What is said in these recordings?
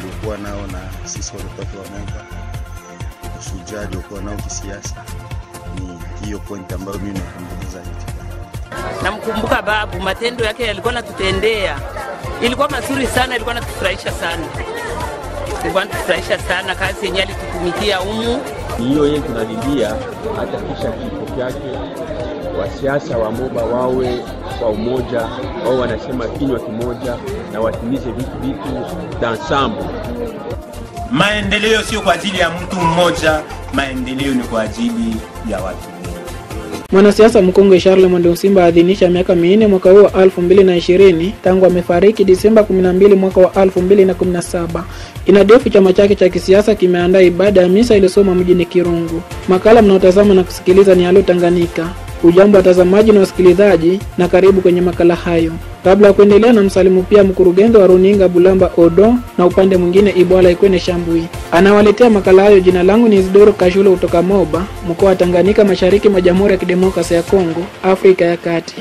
aliokuwa nao na sisi waliokuwa wa Moba, ushujaa aliokuwa nao kisiasa, ni hiyo point ambayo mimi nakumbuka zaidi. Namkumbuka babu, matendo yake yalikuwa natutendea, ilikuwa mazuri sana, ilikuwa natufurahisha sana, ilikuwa natufurahisha sana kazi yenyewe alitutumikia humu. Ni hiyo yeye tunalilia, hata kisha kifo chake wasiasa wa Moba wawe kwa umoja, wao wanasema kinywa kimoja na watimize vitu vitu d'ensemble. Maendeleo sio kwa ajili ya mtu mmoja, maendeleo ni kwa ajili ya watu. Mwanasiasa mkongwe Charles Mwende Simba aadhinisha miaka minne mwaka huu wa 2020 tangu amefariki Disemba 12 mwaka wa 2017. Inadefu chama chake cha kisiasa kimeandaa ibada ya misa iliyosoma mjini Kirungu. Makala mnaotazama na kusikiliza ni Halo Tanganyika. Ujambo watazamaji na wasikilizaji, na karibu kwenye makala hayo. Kabla ya kuendelea, na msalimu pia mkurugenzi wa runinga Bulamba Odo na upande mwingine Ibwala Ikwene Shambui. Anawaletea makala hayo. Jina langu ni Isidoro Kashulo kutoka Moba, mkoa wa Tanganyika, mashariki mwa Jamhuri ya Kidemokrasia ya Kongo, Afrika ya Kati.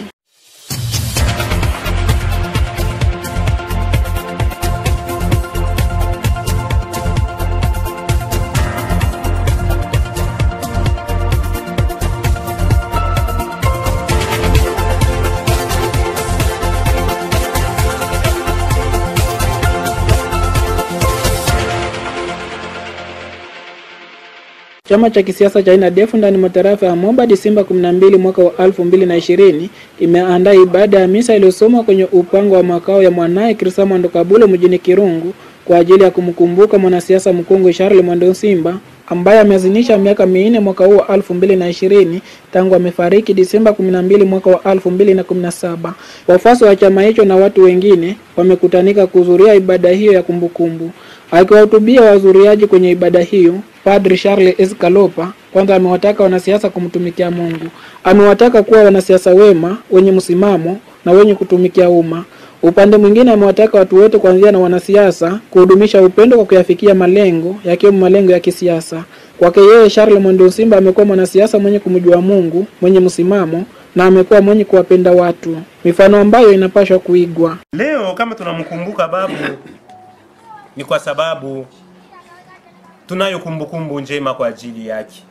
Chama cha kisiasa cha INADEF ndani mwa tarafa ya Moba Disemba 12 mwaka wa 2020 imeandaa ibada ya misa iliyosomwa kwenye upango wa makao ya mwanaye Krista Mwando Kabulo mjini Kirungu kwa ajili ya kumkumbuka mwanasiasa mkongwe Charles Mwando Simba ambaye ameazinisha miaka minne mwaka huu wa 2020 tangu amefariki Disemba 12 mwaka wa 2017. Wafuasi wa chama hicho na watu wengine wamekutanika kuhudhuria ibada hiyo ya kumbukumbu. Akiwahutubia wahudhuriaji kwenye ibada hiyo, Padri Charles Escalopa kwanza amewataka wanasiasa kumtumikia Mungu. Amewataka kuwa wanasiasa wema, wenye msimamo na wenye kutumikia umma. Upande mwingine amewataka watu wote kuanzia na wanasiasa kuhudumisha upendo kwa kuyafikia malengo yakiwemo malengo ya kisiasa. Kwake yeye, Charles Mwendo Simba amekuwa mwanasiasa mwenye kumjua Mungu, mwenye msimamo na amekuwa mwenye kuwapenda watu, mifano ambayo inapaswa kuigwa. Leo kama tunamkumbuka babu ni kwa sababu tunayo kumbukumbu njema kwa ajili yake.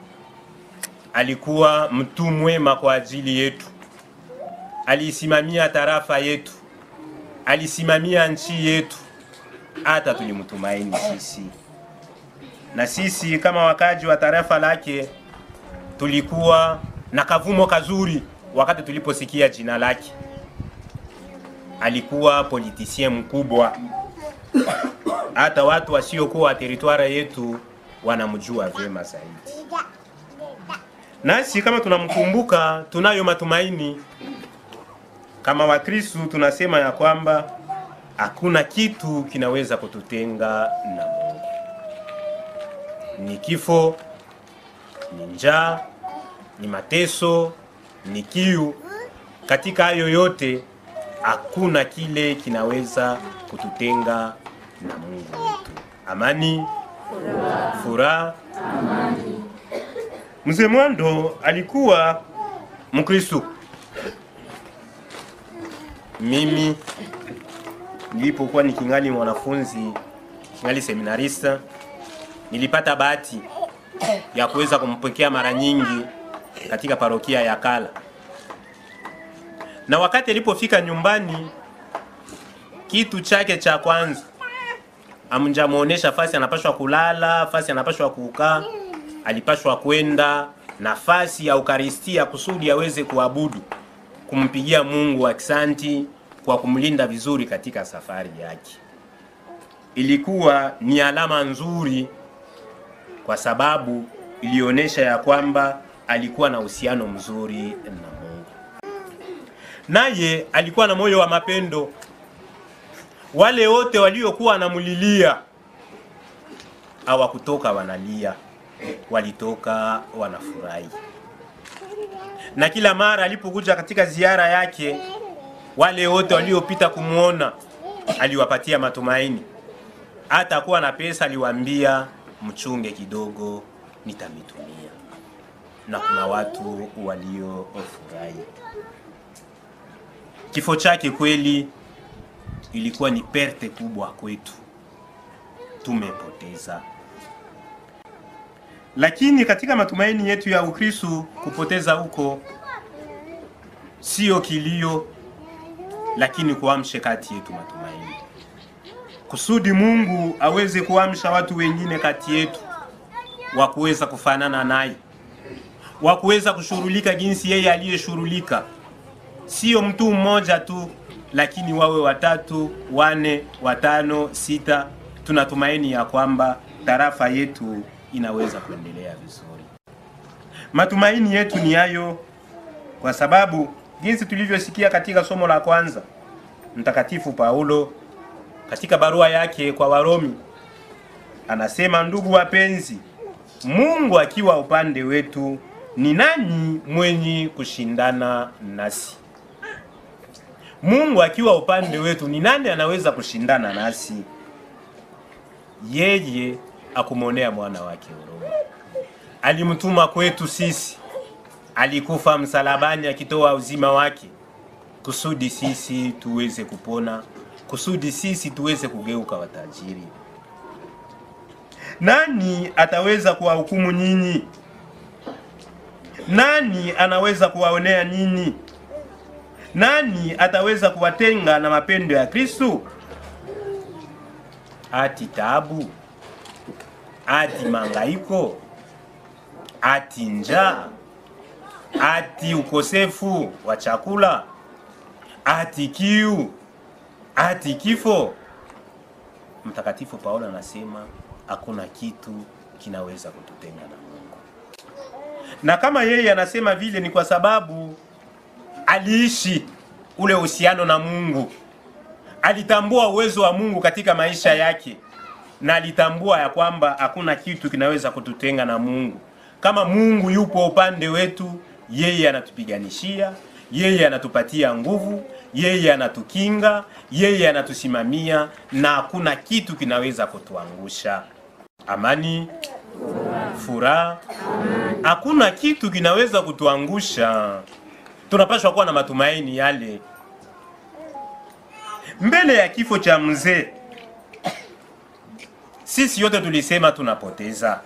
Alikuwa mtu mwema kwa ajili yetu, aliisimamia tarafa yetu, alisimamia nchi yetu, hata tulimtumaini sisi, na sisi kama wakaji wa tarafa lake tulikuwa na kavumo kazuri wakati tuliposikia jina lake. Alikuwa politisien mkubwa, hata watu wasiokuwa wa teritwari yetu wanamjua vyema zaidi. Nasi kama tunamkumbuka, tunayo matumaini kama Wakristu. Tunasema ya kwamba hakuna kitu kinaweza kututenga na Mungu, ni kifo, ni njaa, ni mateso, ni kiu. Katika hayo yote hakuna kile kinaweza kututenga na Mungu wetu. Amani, furaha. Mzee Mwando alikuwa Mkristo. Mimi nilipokuwa nikingali mwanafunzi, kingali seminarista, nilipata bahati ya kuweza kumpokea mara nyingi katika parokia ya Kala, na wakati alipofika nyumbani, kitu chake cha kwanza amjamuonesha fasi anapashwa kulala, fasi anapashwa kukaa, alipashwa kwenda nafasi ya Ukaristia kusudi aweze kuabudu, kumpigia Mungu aksanti kwa kumlinda vizuri katika safari yake. Ilikuwa ni alama nzuri, kwa sababu ilionyesha ya kwamba alikuwa na uhusiano mzuri na Mungu, naye alikuwa na moyo wa mapendo wale wote waliokuwa wanamulilia hawakutoka wanalia, walitoka wanafurahi. Na kila mara alipokuja katika ziara yake, wale wote waliopita kumwona aliwapatia matumaini. Hata kuwa na pesa, aliwaambia mchunge kidogo, nitamitumia. Na kuna watu waliofurahi kifo chake. Kweli ilikuwa ni perte kubwa kwetu, tumepoteza. Lakini katika matumaini yetu ya Ukristo, kupoteza huko sio kilio, lakini kuamshe kati yetu matumaini, kusudi Mungu aweze kuamsha watu wengine kati yetu wa kuweza kufanana naye, wa kuweza kushughulika jinsi yeye aliyeshughulika, sio mtu mmoja tu, lakini wawe watatu, wane, watano, sita. Tunatumaini ya kwamba tarafa yetu inaweza kuendelea vizuri. Matumaini yetu ni hayo, kwa sababu jinsi tulivyosikia katika somo la kwanza, Mtakatifu Paulo katika barua yake kwa Warumi anasema, ndugu wapenzi, Mungu akiwa upande wetu, ni nani mwenye kushindana nasi? Mungu akiwa upande wetu, ni nani anaweza kushindana nasi? Yeye akumwonea mwana wake huruma, alimtuma kwetu sisi, alikufa msalabani akitoa uzima wake kusudi sisi tuweze kupona, kusudi sisi tuweze kugeuka watajiri. Nani ataweza kuwahukumu nyinyi? Nani anaweza kuwaonea nyinyi? Nani ataweza kuwatenga na mapendo ya Kristo? Ati taabu, ati mangaiko, ati njaa, ati ukosefu wa chakula, ati kiu, ati kifo. Mtakatifu Paulo anasema hakuna kitu kinaweza kututenga na Mungu, na kama yeye anasema vile ni kwa sababu aliishi ule uhusiano na Mungu, alitambua uwezo wa Mungu katika maisha yake, na alitambua ya kwamba hakuna kitu kinaweza kututenga na Mungu. Kama Mungu yupo upande wetu, yeye anatupiganishia, yeye anatupatia nguvu, yeye anatukinga, yeye anatusimamia, na hakuna kitu kinaweza kutuangusha. Amani, furaha, hakuna kitu kinaweza kutuangusha. Tunapaswa kuwa na matumaini yale. Mbele ya kifo cha mzee, sisi yote tulisema tunapoteza,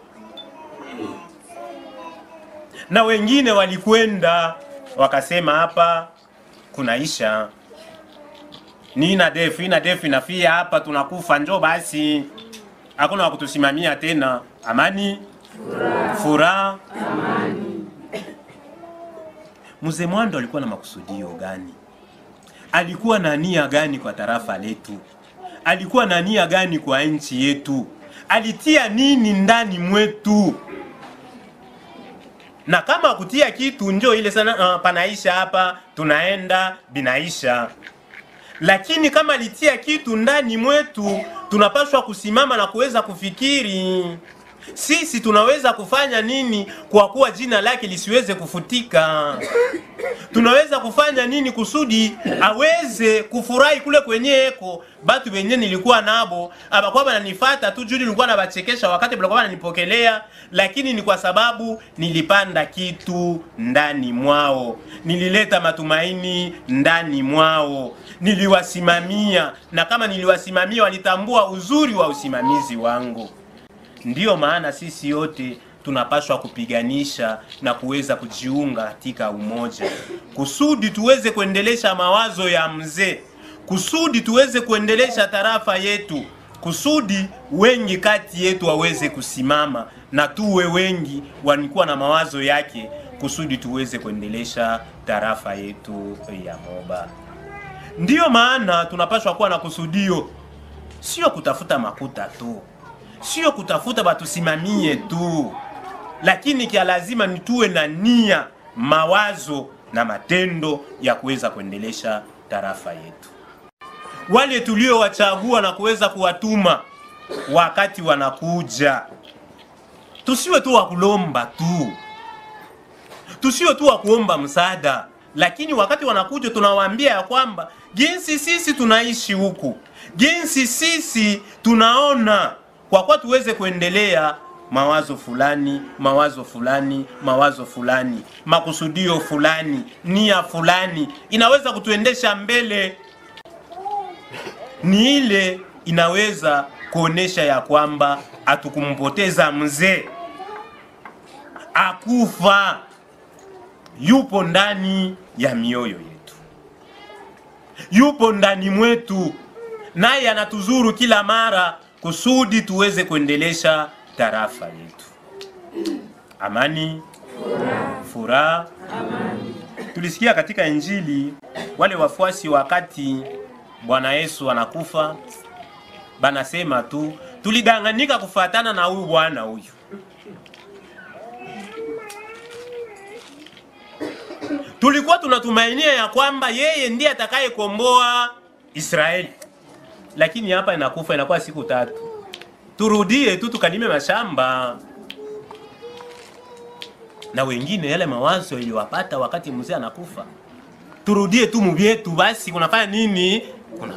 na wengine walikwenda wakasema hapa kunaisha, ni ina defu ina defu inafia hapa, tunakufa, njoo basi, hakuna wakutusimamia tena. Amani, furaha, Mzee Mwando alikuwa na makusudio gani? Alikuwa na nia gani kwa tarafa letu? Alikuwa na nia gani kwa nchi yetu? Alitia nini ndani mwetu? Na kama kutia kitu njo ile sana, uh, panaisha hapa, tunaenda binaisha. Lakini kama alitia kitu ndani mwetu, tunapaswa kusimama na kuweza kufikiri sisi tunaweza kufanya nini kwa kuwa jina lake lisiweze kufutika? Tunaweza kufanya nini kusudi aweze kufurahi kule kwenyeko batu wenye nilikuwa nabo abakuwa bananifata tu juu nilikuwa nabachekesha wakati balikuwa bananipokelea, lakini ni kwa sababu nilipanda kitu ndani mwao, nilileta matumaini ndani mwao, niliwasimamia, na kama niliwasimamia walitambua uzuri wa usimamizi wangu. Ndiyo maana sisi yote tunapaswa kupiganisha na kuweza kujiunga katika umoja, kusudi tuweze kuendelesha mawazo ya mzee, kusudi tuweze kuendelesha tarafa yetu, kusudi wengi kati yetu waweze kusimama na tuwe wengi walikuwa na mawazo yake, kusudi tuweze kuendelesha tarafa yetu ya Moba. Ndiyo maana tunapaswa kuwa na kusudio, sio kutafuta makuta tu sio kutafuta batusimamie tu, lakini kia lazima ni tuwe na nia, mawazo na matendo ya kuweza kuendelesha tarafa yetu. Wale tuliowachagua na kuweza kuwatuma wakati wanakuja, tusiwe tu wa kulomba tu, tusiwe tu wa kuomba msaada, lakini wakati wanakuja tunawaambia ya kwamba jinsi sisi tunaishi huku, jinsi sisi tunaona kwa kuwa tuweze kuendelea mawazo fulani mawazo fulani mawazo fulani makusudio fulani nia fulani inaweza kutuendesha mbele, ni ile inaweza kuonesha ya kwamba hatukumpoteza mzee, akufa, yupo ndani ya mioyo yetu, yupo ndani mwetu, naye anatuzuru kila mara kusudi tuweze kuendelesha tarafa yetu. Amani, furaha. Tulisikia katika Injili wale wafuasi wakati Bwana Yesu anakufa, banasema tu tulidanganyika kufatana na huyu bwana huyu. Tulikuwa tunatumainia ya kwamba yeye ndiye atakayekomboa Israeli, lakini hapa inakufa, inakuwa siku tatu. Turudie tu tukalime mashamba na wengine yale mawazo iliwapata wakati mzee anakufa, turudie tu muvyetu basi. Kunafanya nini? Kuna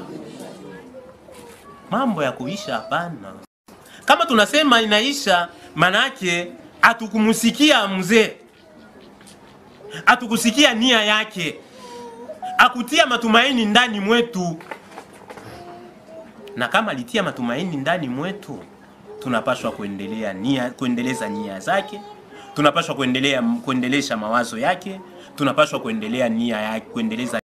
mambo ya kuisha? Hapana. Kama tunasema inaisha, manake hatukumusikia mzee, hatukusikia nia yake, akutia matumaini ndani mwetu. Na kama alitia matumaini ndani mwetu, tunapaswa kuendelea nia, kuendeleza nia zake tunapaswa kuendelea kuendelesha mawazo yake, tunapaswa kuendelea nia yake, kuendeleza